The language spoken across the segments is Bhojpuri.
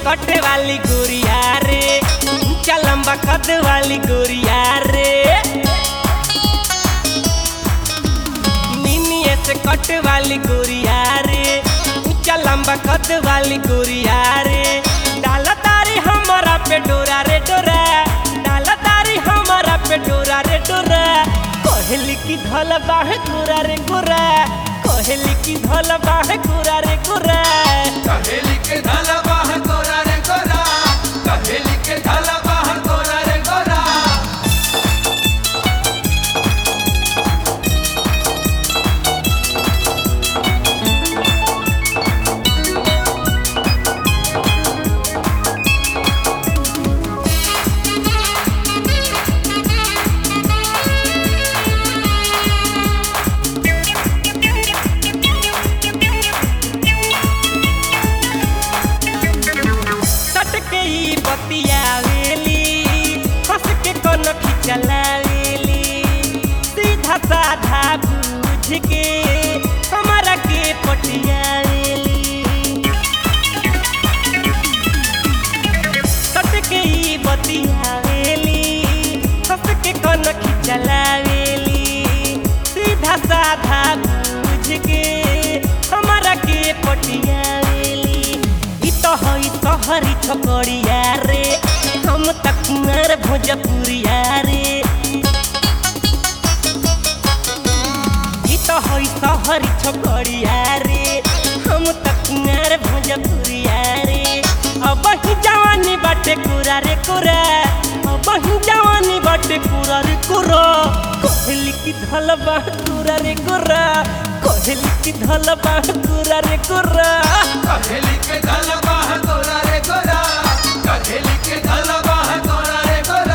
कटे वाली गोरिया रे ऊंचा लंबा कद वाली गोरिया रे निनिए से कट वाली गोरिया रे ऊंचा लंबा कद वाली गोरिया रे डाला तारी हमारा पे डोरा रे डोरा डाला तारी हमारा पे डोरा रे डोरा कहली की धल बाहे गोरा रे गोरा कहली की धल बाहे गोरा रे गोरा कहेली के धाला बाहर गोरा रे गोरा कहेली के धाला बाहर गोरा रे गोरा सट के ई बतियावेली हंस के कोन खिचलावेली सीधा साधा बूझ के हमारा के पटियावेली सट के ई बतियावेली हंस के कोन खिचलावेली सीधा साधा बूझ के हमारा के पटियावेली ई तो हई तोहरी छोकरिया रे हम त कुंवर भोजपुरिया रे ई तो हई तोहरी छोकरिया रे हम त कुंवर भोजपुरिया रे अब ही जवानी बाटे कुरा रे कुरा अब ही जवानी बाटे कुरा रे कुरा कहली की धल बा कुरा रे कुरा कहली की धल बा कुरा रे कुरा कहेली के धाला बाहर गोरा रे गोरा कहेली के धाला बाहर गोरा रे गोरा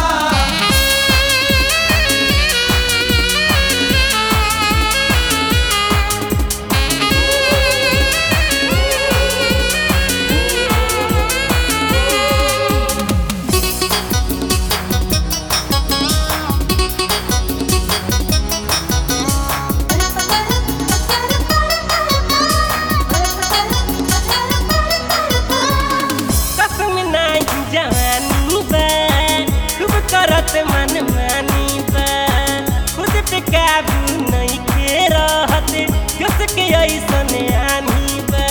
कसम नाही जवानी बा खूब करत मन मानी बा खुद पे काबू नहीं के रहत कस के ऐसन आनी बा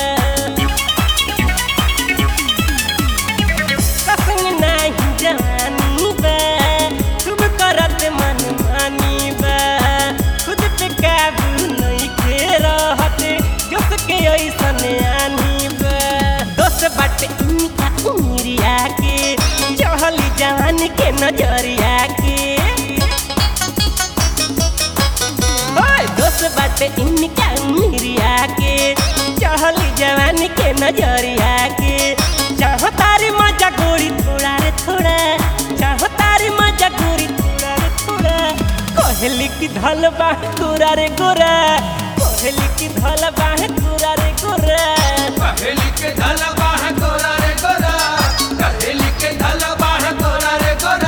कसम नाही जवानी बा खूब करत मन मानी बा खुद पे काबू नहीं के रहत कस के ऐसन आनी बा दोस्त बाटे इनका उमिरिया के चढ़ली जवान के नजरिया के ओए दोस्त बाटे इनका उमिरिया के चढ़ली जवान के नजरिया के चाहो तारी मजा गोरी थोड़ा रे थोड़ा चाहो तारी मजा गोरी थोड़ा रे थोड़ा कहली की धल बाह गोरा रे गोरा कहली की धल बाह गोरा रे गोरा कहेली के धाला बाहर गोरा रे गोरा कहेली के धाला बाहर गोरा रे गोरा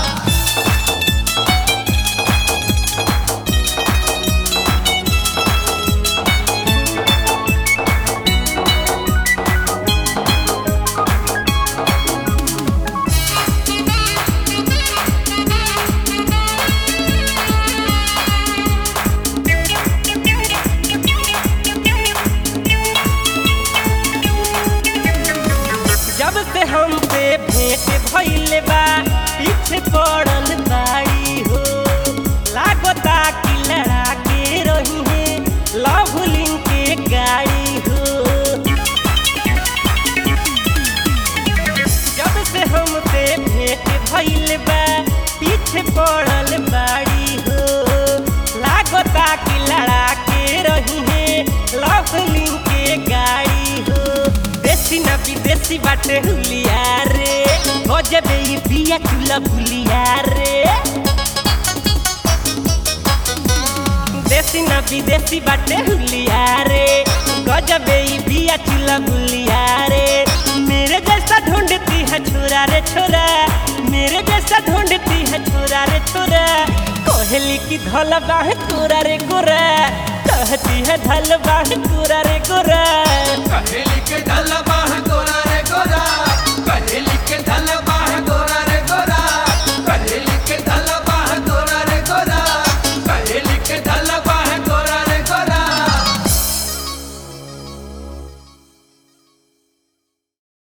जब से हम पे भेंट भइले बा पीछे पड़ल बाड़ी हो लागता कि लड़ा के रही है लवलिंग के गाड़ी हो जब से हम पे भेंट भइले बा पीछे पड़ल बाड़ी हो लागता कि लड़ा के रही है लवलिंग के गाड़ी हो देसी ना विदेशी बाटे हुलिया रे गजबे ई बिया चूल्हा भुलिया रे देसी ना विदेशी बाटे हुलिया रे गजबे ई बिया चूल्हा भुलिया रे मेरे जैसा ढूंढती है छोरा रे छोरा मेरे जैसा ढूंढती है छोरा रे छोरा कहली की धल बाह गोरा रे गोरा कहती है धल बाह गोरा रे गोरा कहेली के धाला बाहर गोरा रे गोरा कहेली के धल बाह